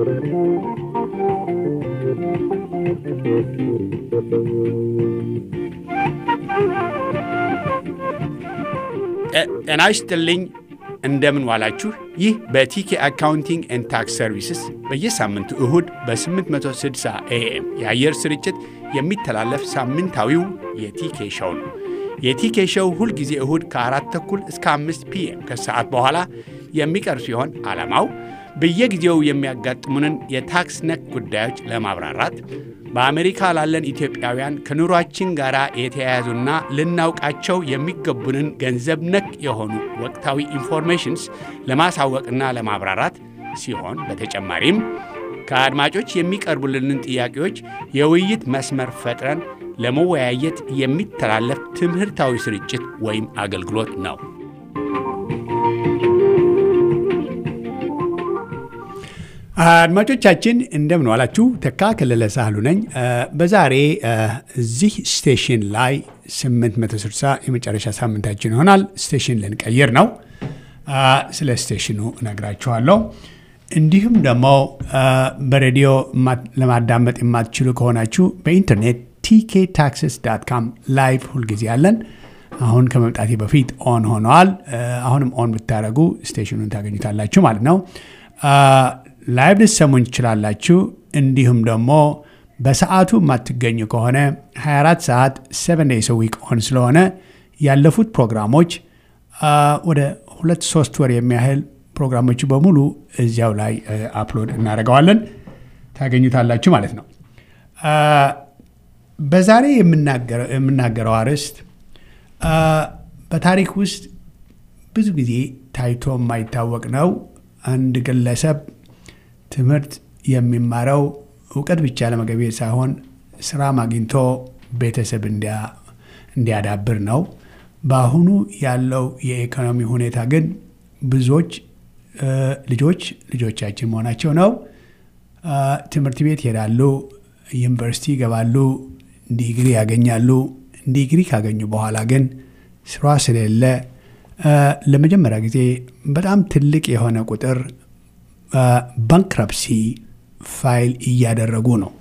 ጤና ይስጥልኝ። እንደምን ዋላችሁ። ይህ በቲኬ አካውንቲንግ ኤንድ ታክስ ሰርቪስስ በየሳምንቱ እሁድ በ860 ኤኤም የአየር ስርጭት የሚተላለፍ ሳምንታዊው የቲኬ ሸው ነው። የቲኬ ሸው ሁልጊዜ እሁድ ከአራት ተኩል እስከ አምስት ፒኤም ከሰዓት በኋላ የሚቀርብ ሲሆን ዓላማው በየጊዜው የሚያጋጥሙንን የታክስ ነክ ጉዳዮች ለማብራራት በአሜሪካ ላለን ኢትዮጵያውያን ከኑሯችን ጋር የተያያዙና ልናውቃቸው የሚገቡንን ገንዘብ ነክ የሆኑ ወቅታዊ ኢንፎርሜሽንስ ለማሳወቅና ለማብራራት ሲሆን በተጨማሪም ከአድማጮች የሚቀርቡልንን ጥያቄዎች የውይይት መስመር ፈጥረን ለመወያየት የሚተላለፍ ትምህርታዊ ስርጭት ወይም አገልግሎት ነው። አድማጮቻችን እንደምን ዋላችሁ። ተካ ከለለ ሳህሉ ነኝ። በዛሬ እዚህ ስቴሽን ላይ 860 የመጨረሻ ሳምንታችን ይሆናል። ስቴሽን ልንቀይር ነው። ስለ ስቴሽኑ እነግራችኋለሁ። እንዲሁም ደግሞ በሬዲዮ ለማዳመጥ የማትችሉ ከሆናችሁ በኢንተርኔት ቲኬ ታክስስ ዳት ካም ላይቭ ሁልጊዜ አለን። አሁን ከመምጣቴ በፊት ኦን ሆነዋል። አሁንም ኦን ብታደረጉ ስቴሽኑን ታገኙታላችሁ ማለት ነው። ላይቭ ልትሰሙኝ ትችላላችሁ። እንዲሁም ደግሞ በሰዓቱ የማትገኙ ከሆነ 24 ሰዓት 7 ዴይስ ዊክ ኦን ስለሆነ ያለፉት ፕሮግራሞች ወደ ሁለት ሶስት ወር የሚያህል ፕሮግራሞቹ በሙሉ እዚያው ላይ አፕሎድ እናደርገዋለን ታገኙታላችሁ ማለት ነው። በዛሬ የምናገረው አርዕስት በታሪክ ውስጥ ብዙ ጊዜ ታይቶ የማይታወቅ ነው። አንድ ግለሰብ ትምህርት የሚማረው እውቀት ብቻ ለመገብየት ሳይሆን ስራም አግኝቶ ቤተሰብ እንዲያዳብር ነው። በአሁኑ ያለው የኢኮኖሚ ሁኔታ ግን ብዙዎች ልጆች ልጆቻችን መሆናቸው ነው ትምህርት ቤት ይሄዳሉ፣ ዩኒቨርሲቲ ይገባሉ፣ ዲግሪ ያገኛሉ። ዲግሪ ካገኙ በኋላ ግን ስራ ስለሌለ ለመጀመሪያ ጊዜ በጣም ትልቅ የሆነ ቁጥር ባንክረፕሲ ፋይል እያደረጉ ነው።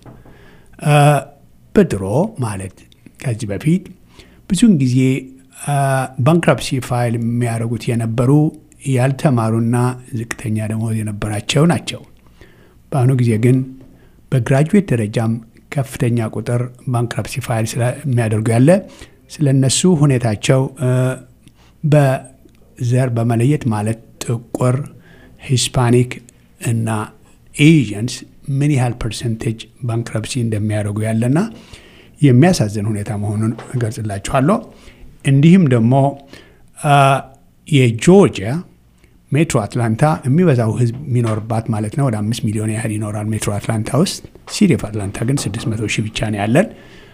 በድሮ ማለት ከዚህ በፊት ብዙውን ጊዜ ባንክረፕሲ ፋይል የሚያደርጉት የነበሩ ያልተማሩና ዝቅተኛ ደሞዝ የነበራቸው ናቸው። በአሁኑ ጊዜ ግን በግራጁዌት ደረጃም ከፍተኛ ቁጥር ባንክረፕሲ ፋይል የሚያደርጉ ያለ ስለ እነሱ ሁኔታቸው በዘር በመለየት ማለት ጥቁር፣ ሂስፓኒክ እና ኤዥንስ ምን ያህል ፐርሰንቴጅ ባንክረፕሲ እንደሚያደርጉ ያለና የሚያሳዝን ሁኔታ መሆኑን እገልጽላችኋለሁ። እንዲሁም ደግሞ የጆርጂያ ሜትሮ አትላንታ የሚበዛው ህዝብ የሚኖርባት ማለት ነው። ወደ አምስት ሚሊዮን ያህል ይኖራል ሜትሮ አትላንታ ውስጥ። ሲቲ ኦፍ አትላንታ ግን ስድስት መቶ ሺህ ብቻ ነው ያለን።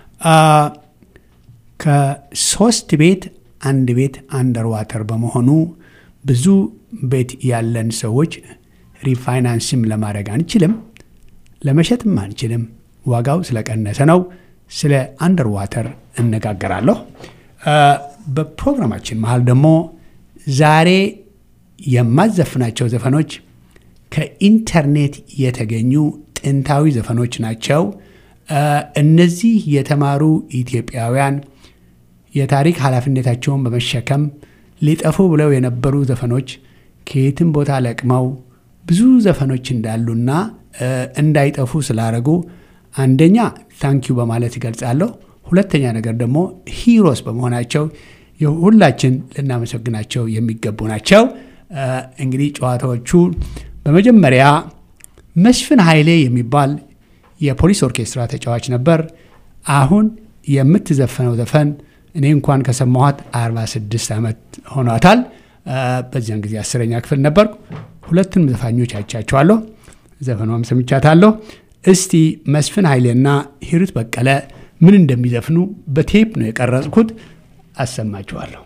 ከሶስት ቤት አንድ ቤት አንደር ዋተር በመሆኑ ብዙ ቤት ያለን ሰዎች ሪፋይናንስም ለማድረግ አንችልም፣ ለመሸጥም አንችልም። ዋጋው ስለቀነሰ ነው። ስለ አንደር ዋተር እነጋገራለሁ። በፕሮግራማችን መሀል ደግሞ ዛሬ የማዘፍናቸው ዘፈኖች ከኢንተርኔት የተገኙ ጥንታዊ ዘፈኖች ናቸው። እነዚህ የተማሩ ኢትዮጵያውያን የታሪክ ኃላፊነታቸውን በመሸከም ሊጠፉ ብለው የነበሩ ዘፈኖች ከየትም ቦታ ለቅመው ብዙ ዘፈኖች እንዳሉና እንዳይጠፉ ስላደረጉ አንደኛ ታንኪዩ በማለት ይገልጻለሁ። ሁለተኛ ነገር ደግሞ ሂሮስ በመሆናቸው ሁላችን ልናመሰግናቸው የሚገቡ ናቸው። እንግዲህ ጨዋታዎቹ በመጀመሪያ መስፍን ኃይሌ የሚባል የፖሊስ ኦርኬስትራ ተጫዋች ነበር። አሁን የምትዘፈነው ዘፈን እኔ እንኳን ከሰማኋት 46 ዓመት ሆኗታል። በዚያን ጊዜ አስረኛ ክፍል ነበርኩ። ሁለቱንም ዘፋኞች አይቻቸዋለሁ። ዘፈኗም ሰምቻታለሁ። እስቲ መስፍን ኃይሌና ሂሩት በቀለ ምን እንደሚዘፍኑ በቴፕ ነው የቀረጽኩት። አሰማችኋለሁ።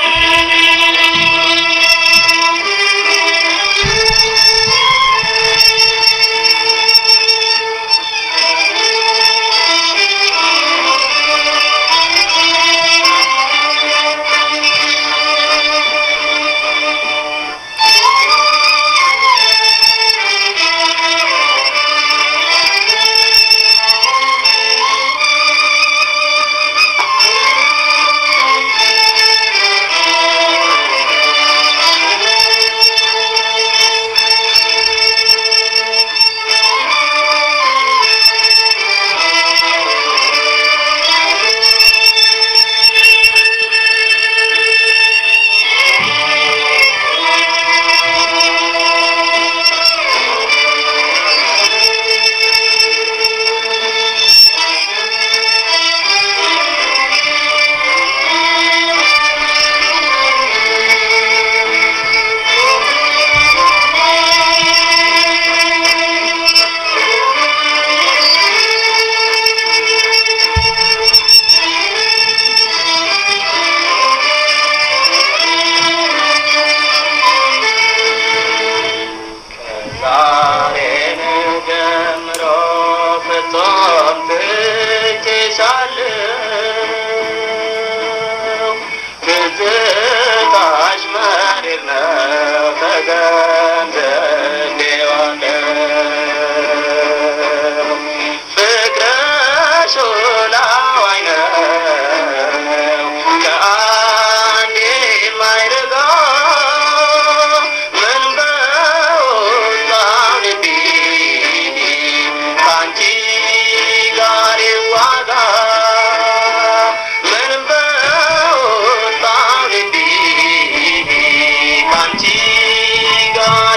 Thank you. ዛሬን ጀምሮ ፍጹም ትቼሻለሁ ትዝታሽ መሪር ነው ተገንዝቤዋለሁ ፍቅርሽ ላዋይ ነው ከአንድ የማይርቃ ምን በወጣው ልቤ ከአንቺ ጋር ይዋጋ ምን በወጣው ልቤ ከአንቺ ጋር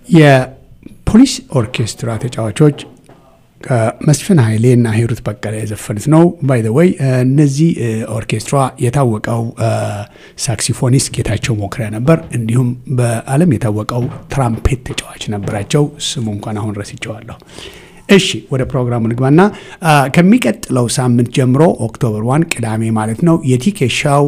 የፖሊስ ኦርኬስትራ ተጫዋቾች ከመስፍን ኃይሌ እና ሂሩት በቀለ የዘፈኑት ነው። ባይ ዘ ወይ እነዚህ ኦርኬስትራ የታወቀው ሳክሲፎኒስት ጌታቸው ሞክሪያ ነበር። እንዲሁም በዓለም የታወቀው ትራምፔት ተጫዋች ነበራቸው። ስሙ እንኳን አሁን ረስቸዋለሁ። እሺ ወደ ፕሮግራሙ ንግባና ከሚቀጥለው ሳምንት ጀምሮ ኦክቶበር ዋን ቅዳሜ ማለት ነው የቲኬት ሻው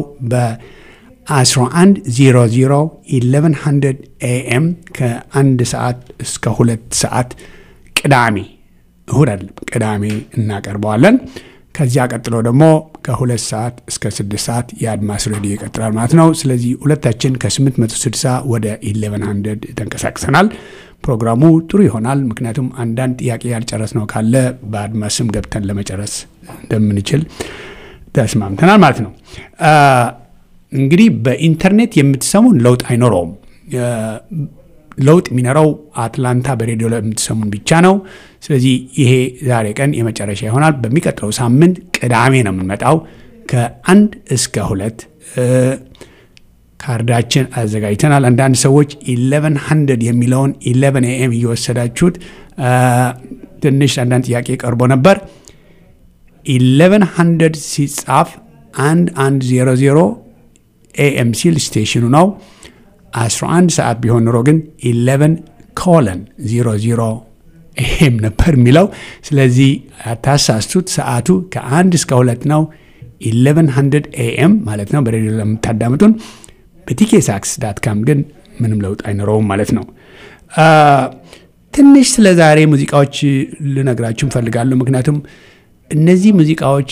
በ1100 1100 ኤኤም ከአንድ ሰዓት እስከ ሁለት ሰዓት ቅዳሜ እሁድ አይደለም ቅዳሜ እናቀርበዋለን። ከዚያ ቀጥሎ ደግሞ ከሁለት ሰዓት እስከ ስድስት ሰዓት የአድማስ ሬዲዮ ይቀጥላል ማለት ነው። ስለዚህ ሁለታችን ከ860 ወደ 1100 ተንቀሳቅሰናል። ፕሮግራሙ ጥሩ ይሆናል። ምክንያቱም አንዳንድ ጥያቄ ያልጨረስ ነው ካለ በአድማስም ገብተን ለመጨረስ እንደምንችል ተስማምተናል ማለት ነው። እንግዲህ በኢንተርኔት የምትሰሙን ለውጥ አይኖረውም። ለውጥ የሚኖረው አትላንታ በሬዲዮ ላይ የምትሰሙን ብቻ ነው። ስለዚህ ይሄ ዛሬ ቀን የመጨረሻ ይሆናል። በሚቀጥለው ሳምንት ቅዳሜ ነው የምንመጣው ከአንድ እስከ ሁለት ካርዳችን አዘጋጅተናል። አንዳንድ ሰዎች ኢሌቨን ሀንድርድ የሚለውን ኢሌቨን ኤኤም እየወሰዳችሁት ትንሽ አንዳንድ ጥያቄ ቀርቦ ነበር። ኢሌቨን ሀንድርድ ሲጻፍ አንድ አንድ ዜሮ ዜሮ ኤኤም ሲል ስቴሽኑ ነው። 11 ሰዓት ቢሆን ኑሮ ግን 11 ኮለን 00 ኤም ነበር የሚለው። ስለዚህ አታሳስቱት። ሰዓቱ ከአንድ እስከ ሁለት ነው። 1100 ኤኤም ማለት ነው በሬዲዮ ለምታዳምጡን። በቲኬ ሳክስ ዳት ካም ግን ምንም ለውጥ አይኖረውም ማለት ነው። ትንሽ ስለ ዛሬ ሙዚቃዎች ልነግራችሁ እንፈልጋለሁ። ምክንያቱም እነዚህ ሙዚቃዎች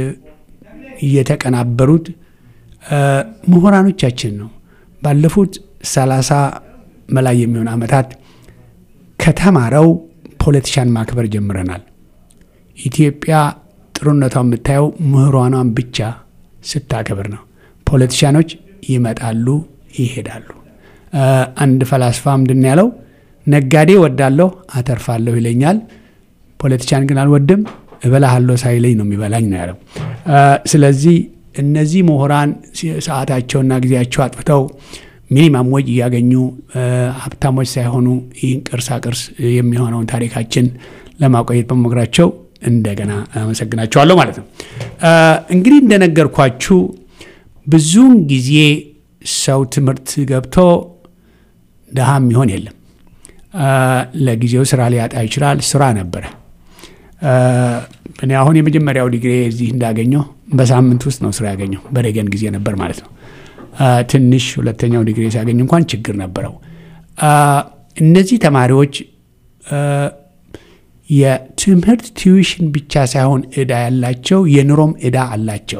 እየተቀናበሩት ምሁራኖቻችን ነው። ባለፉት ሰላሳ በላይ የሚሆን ዓመታት ከተማረው ፖለቲሻን ማክበር ጀምረናል። ኢትዮጵያ ጥሩነቷ የምታየው ምሁራኗን ብቻ ስታከብር ነው። ፖለቲሻኖች ይመጣሉ፣ ይሄዳሉ። አንድ ፈላስፋ ምንድን ያለው ነጋዴ ወዳለሁ አተርፋለሁ ይለኛል፣ ፖለቲሻን ግን አልወድም እበላሃለሁ ሳይለኝ ነው የሚበላኝ ነው ያለው። ስለዚህ እነዚህ ምሁራን ሰዓታቸውና ጊዜያቸው አጥፍተው ሚኒማም ወጅ እያገኙ ሀብታሞች ሳይሆኑ ይህን ቅርሳ ቅርስ የሚሆነውን ታሪካችን ለማቆየት በመሞከራቸው እንደገና አመሰግናቸዋለሁ ማለት ነው። እንግዲህ እንደነገርኳችሁ ብዙውን ጊዜ ሰው ትምህርት ገብቶ ድሃ የሚሆን የለም። ለጊዜው ስራ ሊያጣ ይችላል። ስራ ነበረ። እኔ አሁን የመጀመሪያው ዲግሪ እዚህ እንዳገኘው በሳምንት ውስጥ ነው ስራ ያገኘው። በሬገን ጊዜ ነበር ማለት ነው። ትንሽ ሁለተኛው ዲግሪ ሲያገኝ እንኳን ችግር ነበረው። እነዚህ ተማሪዎች የትምህርት ቲዩሽን ብቻ ሳይሆን እዳ ያላቸው የኑሮም እዳ አላቸው።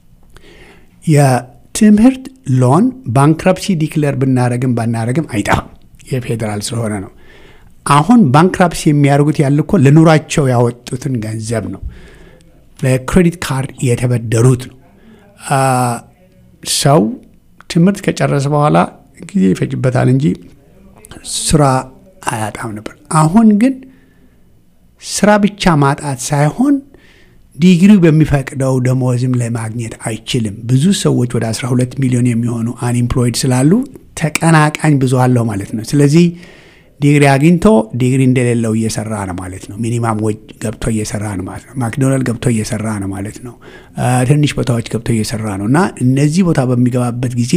የትምህርት ሎን ባንክረፕሲ ዲክለር ብናረግም ባናረግም አይጠፋም፣ የፌዴራል ስለሆነ ነው። አሁን ባንክራፕሲ የሚያደርጉት ያለ እኮ ለኑሯቸው ያወጡትን ገንዘብ ነው። በክሬዲት ካርድ የተበደሩት ነው። ሰው ትምህርት ከጨረሰ በኋላ ጊዜ ይፈጅበታል እንጂ ስራ አያጣም ነበር። አሁን ግን ስራ ብቻ ማጣት ሳይሆን ዲግሪው በሚፈቅደው ደሞዝም ለማግኘት አይችልም። ብዙ ሰዎች ወደ 12 ሚሊዮን የሚሆኑ አንኢምፕሎይድ ስላሉ ተቀናቃኝ ብዙ አለው ማለት ነው። ስለዚህ ዲግሪ አግኝቶ ዲግሪ እንደሌለው እየሰራ ነው ማለት ነው። ሚኒማም ወጅ ገብቶ እየሰራ ነው ማለት ነው። ማክዶናልድ ገብቶ እየሰራ ነው ማለት ነው። ትንሽ ቦታዎች ገብቶ እየሰራ ነው እና እነዚህ ቦታ በሚገባበት ጊዜ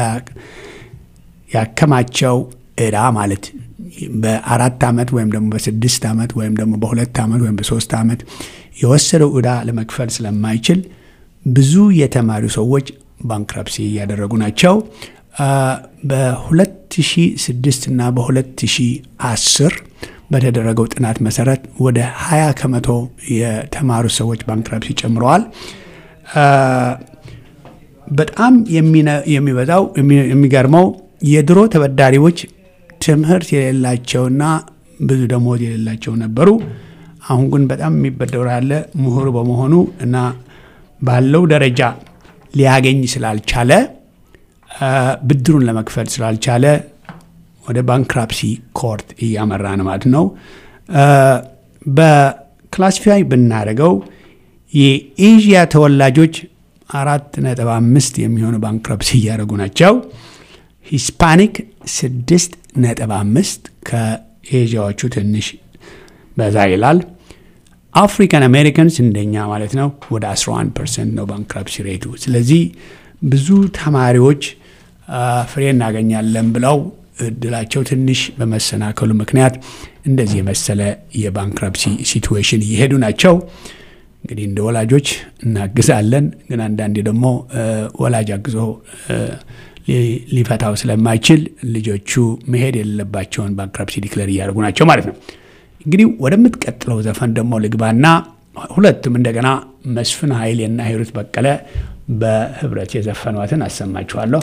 ያከማቸው እዳ ማለት በአራት ዓመት ወይም ደግሞ በስድስት ዓመት ወይም ደግሞ በሁለት ዓመት ወይም በሶስት ዓመት የወሰደው እዳ ለመክፈል ስለማይችል ብዙ የተማሪ ሰዎች ባንክረፕሲ እያደረጉ ናቸው። በ2006 እና በ2010 በተደረገው ጥናት መሰረት ወደ 20 ከመቶ የተማሩ ሰዎች ባንክረፕሲ ጨምረዋል። በጣም የሚበዛው የሚገርመው የድሮ ተበዳሪዎች ትምህርት የሌላቸውና ብዙ ደሞዝ የሌላቸው ነበሩ። አሁን ግን በጣም የሚበደሩ ያለ ምሁር በመሆኑ እና ባለው ደረጃ ሊያገኝ ስላልቻለ ብድሩን ለመክፈል ስላልቻለ ወደ ባንክራፕሲ ኮርት እያመራ ነው ማለት ነው። በክላሲፋይ ብናደርገው የኤዥያ ተወላጆች አራት ነጥብ አምስት የሚሆኑ ባንክራፕሲ እያደረጉ ናቸው። ሂስፓኒክ ስድስት ነጥብ አምስት ከኤዥያዎቹ ትንሽ በዛ ይላል። አፍሪካን አሜሪካንስ እንደኛ ማለት ነው ወደ 11 ፐርሰንት ነው ባንክራፕሲ ሬቱ። ስለዚህ ብዙ ተማሪዎች ፍሬ እናገኛለን ብለው እድላቸው ትንሽ በመሰናከሉ ምክንያት እንደዚህ የመሰለ የባንክራፕሲ ሲትዌሽን እየሄዱ ናቸው። እንግዲህ እንደ ወላጆች እናግዛለን፣ ግን አንዳንዴ ደግሞ ወላጅ አግዞ ሊፈታው ስለማይችል ልጆቹ መሄድ የሌለባቸውን ባንክራፕሲ ዲክለር እያደረጉ ናቸው ማለት ነው። እንግዲህ ወደምትቀጥለው ዘፈን ደግሞ ልግባና ሁለቱም እንደገና መስፍን ኃይሌና ሂሩት በቀለ በህብረት የዘፈኗትን አሰማችኋለሁ።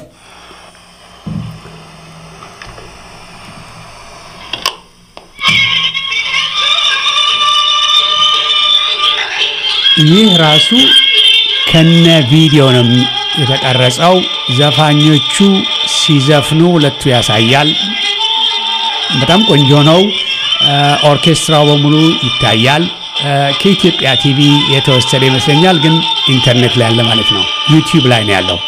ይህ ራሱ ከነ ቪዲዮ ነው የተቀረጸው። ዘፋኞቹ ሲዘፍኑ ሁለቱ ያሳያል። በጣም ቆንጆ ነው። ኦርኬስትራው በሙሉ ይታያል። ከኢትዮጵያ ቲቪ የተወሰደ ይመስለኛል፣ ግን ኢንተርኔት ላይ ያለ ማለት ነው። ዩቲዩብ ላይ ነው ያለው።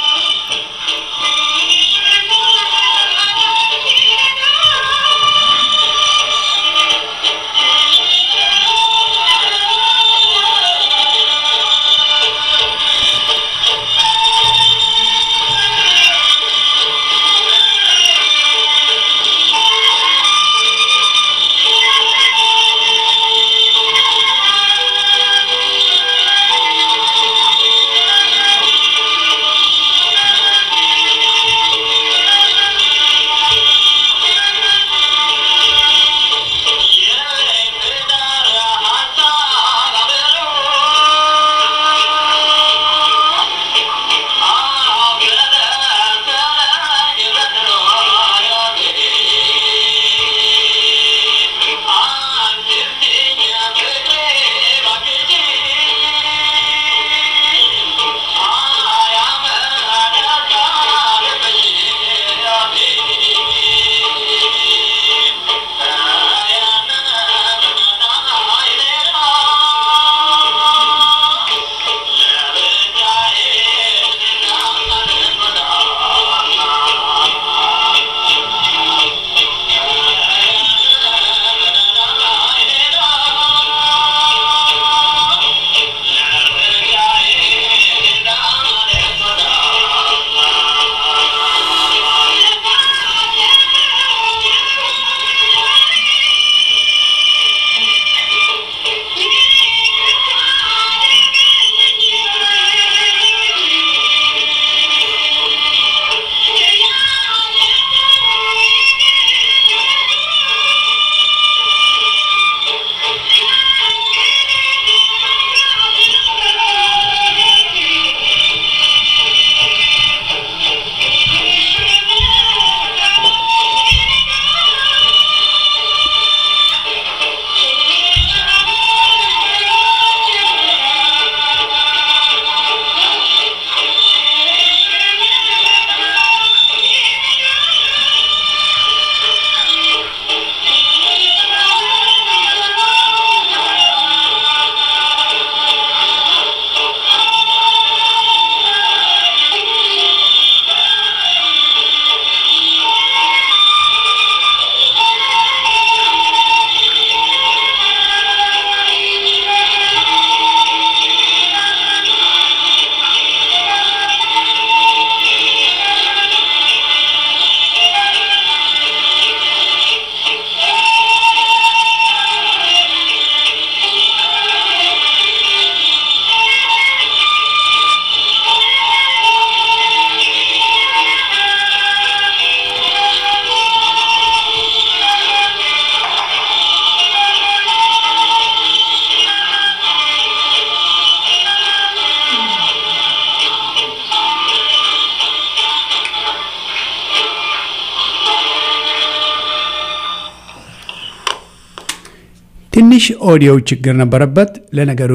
ትንሽ ኦዲዮ ችግር ነበረበት። ለነገሩ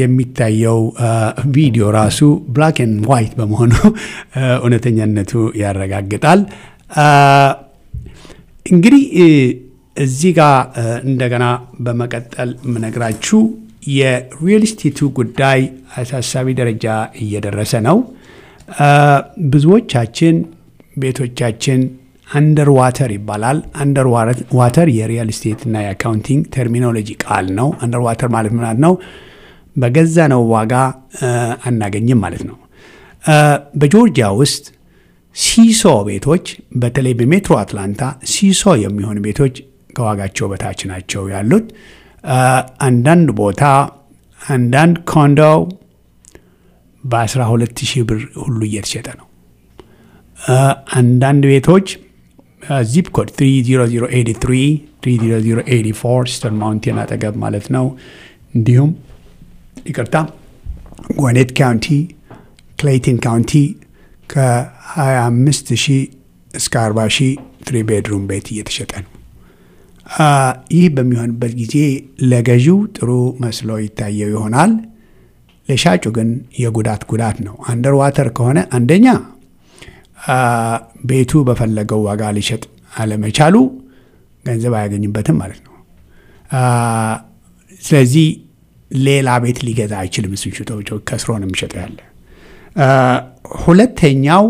የሚታየው ቪዲዮ ራሱ ብላክ ኤንድ ዋይት በመሆኑ እውነተኛነቱ ያረጋግጣል። እንግዲህ እዚህ ጋር እንደገና በመቀጠል የምነግራችሁ የሪል ስቴቱ ጉዳይ አሳሳቢ ደረጃ እየደረሰ ነው። ብዙዎቻችን ቤቶቻችን አንደር ዋተር ይባላል። አንደር ዋተር የሪል ስቴት እና የአካውንቲንግ ተርሚኖሎጂ ቃል ነው። አንደር ዋተር ማለት ምናት ነው? በገዛ ነው ዋጋ አናገኝም ማለት ነው። በጆርጂያ ውስጥ ሲሶ ቤቶች በተለይ በሜትሮ አትላንታ ሲሶ የሚሆኑ ቤቶች ከዋጋቸው በታች ናቸው ያሉት። አንዳንድ ቦታ አንዳንድ ኮንዶ በ12 ሺህ ብር ሁሉ እየተሸጠ ነው። አንዳንድ ቤቶች ዚፕ ኮድ 30083 30084 ስተን ማውንቴን አጠገብ ማለት ነው። እንዲሁም ይቅርታ ጎኔት ካውንቲ ክሌይተን ካውንቲ ከ25 ሺህ እስከ 40 ሺህ ትሪ ቤድሩም ቤት እየተሸጠ ነው። ይህ በሚሆንበት ጊዜ ለገዢው ጥሩ መስሎ ይታየው ይሆናል። ለሻጩ ግን የጉዳት ጉዳት ነው። አንደር ዋተር ከሆነ አንደኛ ቤቱ በፈለገው ዋጋ ሊሸጥ አለመቻሉ ገንዘብ አያገኝበትም ማለት ነው። ስለዚህ ሌላ ቤት ሊገዛ አይችልም። እሱን ሽጦ ከስሮ ነው የሚሸጠው ያለ። ሁለተኛው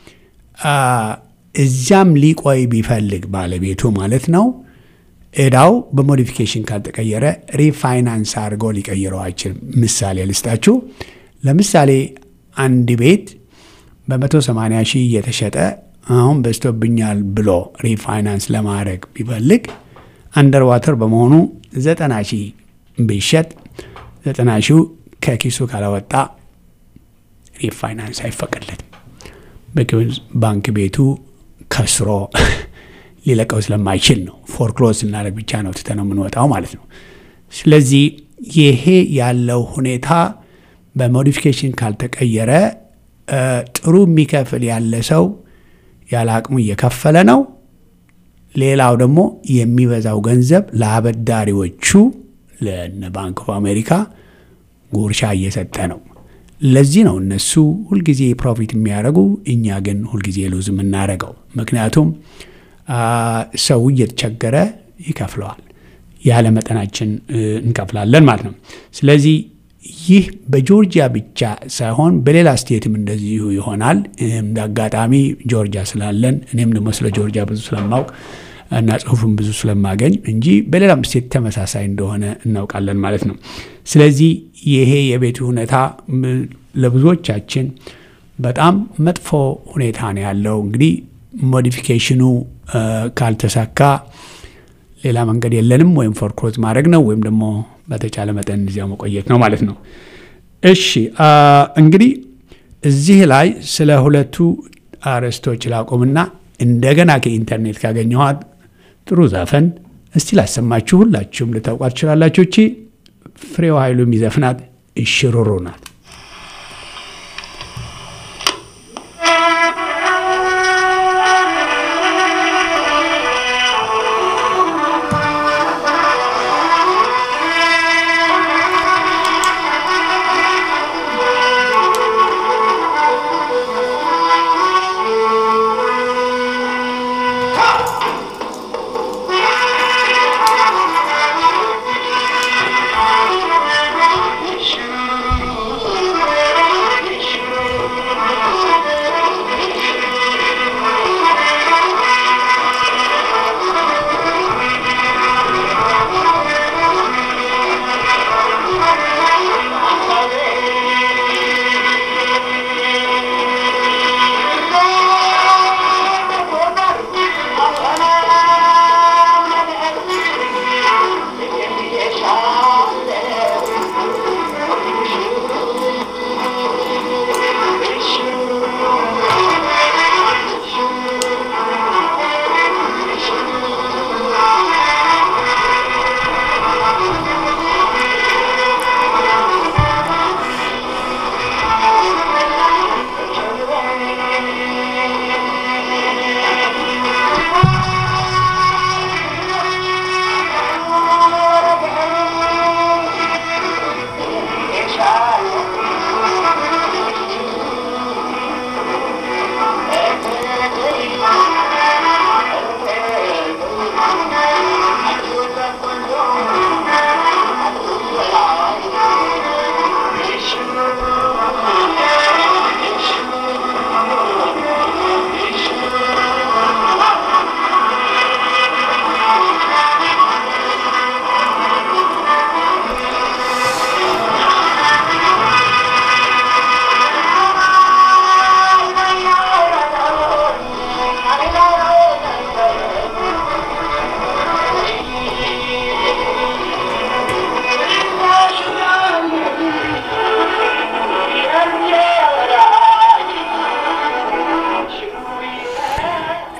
እዚያም ሊቆይ ቢፈልግ ባለቤቱ ማለት ነው እዳው በሞዲፊኬሽን ካልተቀየረ ሪፋይናንስ አድርጎ ሊቀይረው አይችልም። ምሳሌ ልስጣችሁ። ለምሳሌ አንድ ቤት በ180 ሺህ እየተሸጠ አሁን በዝቶብኛል ብሎ ሪፋይናንስ ለማድረግ ቢፈልግ አንደር ዋተር በመሆኑ 90 ሺህ ቢሸጥ 90 ሺው ከኪሱ ካላወጣ ሪፋይናንስ አይፈቀድለትም። ባንክ ቤቱ ከስሮ ሊለቀው ስለማይችል ነው። ፎርክሎዝ ስናደርግ ብቻ ነው ትተ ነው የምንወጣው ማለት ነው። ስለዚህ ይሄ ያለው ሁኔታ በሞዲፊኬሽን ካልተቀየረ ጥሩ የሚከፍል ያለ ሰው ያለ አቅሙ እየከፈለ ነው። ሌላው ደግሞ የሚበዛው ገንዘብ ለአበዳሪዎቹ ለነ ባንክ ኦፍ አሜሪካ ጉርሻ እየሰጠ ነው። ለዚህ ነው እነሱ ሁልጊዜ ፕሮፊት የሚያደርጉ እኛ ግን ሁልጊዜ ሉዝ የምናደርገው። ምክንያቱም ሰው እየተቸገረ ይከፍለዋል፣ ያለ መጠናችን እንከፍላለን ማለት ነው። ስለዚህ ይህ በጆርጂያ ብቻ ሳይሆን በሌላ ስቴትም እንደዚሁ ይሆናል። እንደ አጋጣሚ ጆርጂያ ስላለን እኔም ደግሞ ስለ ጆርጂያ ብዙ ስለማውቅ እና ጽሁፍም ብዙ ስለማገኝ እንጂ በሌላም ስቴት ተመሳሳይ እንደሆነ እናውቃለን ማለት ነው። ስለዚህ ይሄ የቤቱ ሁኔታ ለብዙዎቻችን በጣም መጥፎ ሁኔታ ነው ያለው። እንግዲህ ሞዲፊኬሽኑ ካልተሳካ ሌላ መንገድ የለንም። ወይም ፎርክሎዝ ማድረግ ነው ወይም ደግሞ በተቻለ መጠን እዚያው መቆየት ነው ማለት ነው። እሺ እንግዲህ እዚህ ላይ ስለ ሁለቱ አርዕስቶች ላቆምና እንደገና ከኢንተርኔት ካገኘኋት ጥሩ ዘፈን እስቲ ላሰማችሁ። ሁላችሁም ልታውቋት ትችላላችሁ። እቺ ፍሬው ኃይሉ የሚዘፍናት እሽሩሩ ናት።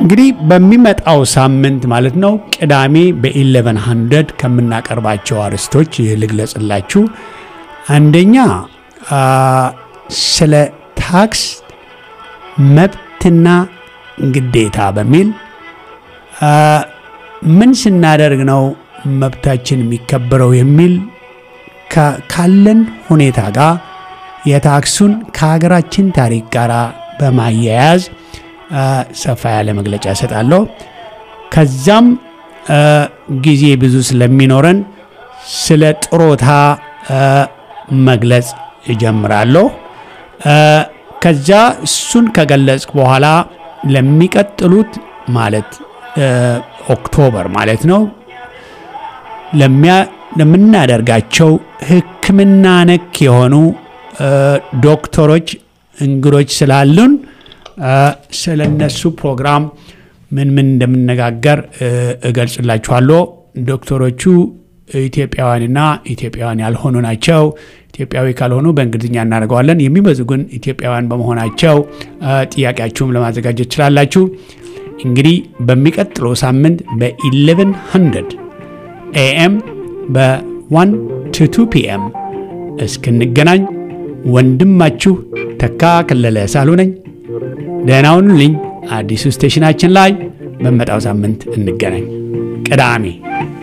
እንግዲህ በሚመጣው ሳምንት ማለት ነው ቅዳሜ በ1100 ከምናቀርባቸው አርዕስቶች ልግለጽላችሁ። አንደኛ አ፣ ስለ ታክስ መብትና ግዴታ በሚል አ፣ ምን ስናደርግ ነው መብታችን የሚከበረው የሚል ካ- ካለን ሁኔታ ጋር የታክሱን ከሀገራችን ታሪክ ጋር በማያያዝ አ፣ ሰፋ ያለ መግለጫ እሰጣለሁ። ከዛም አ፣ ጊዜ ብዙ ስለሚኖረን ስለ ጥሮታ አ፣ መግለጽ እጀምራለሁ። አ፣ ከዛ እሱን ከገለጽ በኋላ ለሚቀጥሉት ማለት አ፣ ኦክቶበር ማለት ነው ለሚያ- ለምናደርጋቸው ሕክምና ነክ የሆኑ አ፣ ዶክተሮች እንግዶች ስላሉን አ፣ ስለ እነሱ ፕሮግራም ምን ምን እንደምነጋገር እ፣ እገልጽላችኋለሁ። ዶክተሮቹ ኢትዮጵያውያንና ኢትዮጵያውያን ያልሆኑ ናቸው። ኢትዮጵያዊ ካልሆኑ በእንግሊዝኛ እናደርገዋለን። የሚበዙ ግን ኢትዮጵያውያን በመሆናቸው አ፣ ጥያቄያችሁም ለማዘጋጀት ትችላላችሁ። እንግዲህ በሚቀጥለው ሳምንት በ1100 ኤኤም በ1 ቱ 2 ፒኤም እስክንገናኝ ወንድማችሁ ተካ ከለለ ሳሉ ነኝ። ደህና ሁኑልኝ። አዲሱ ስቴሽናችን ላይ በመጣው ሳምንት እንገናኝ። ቅዳሜ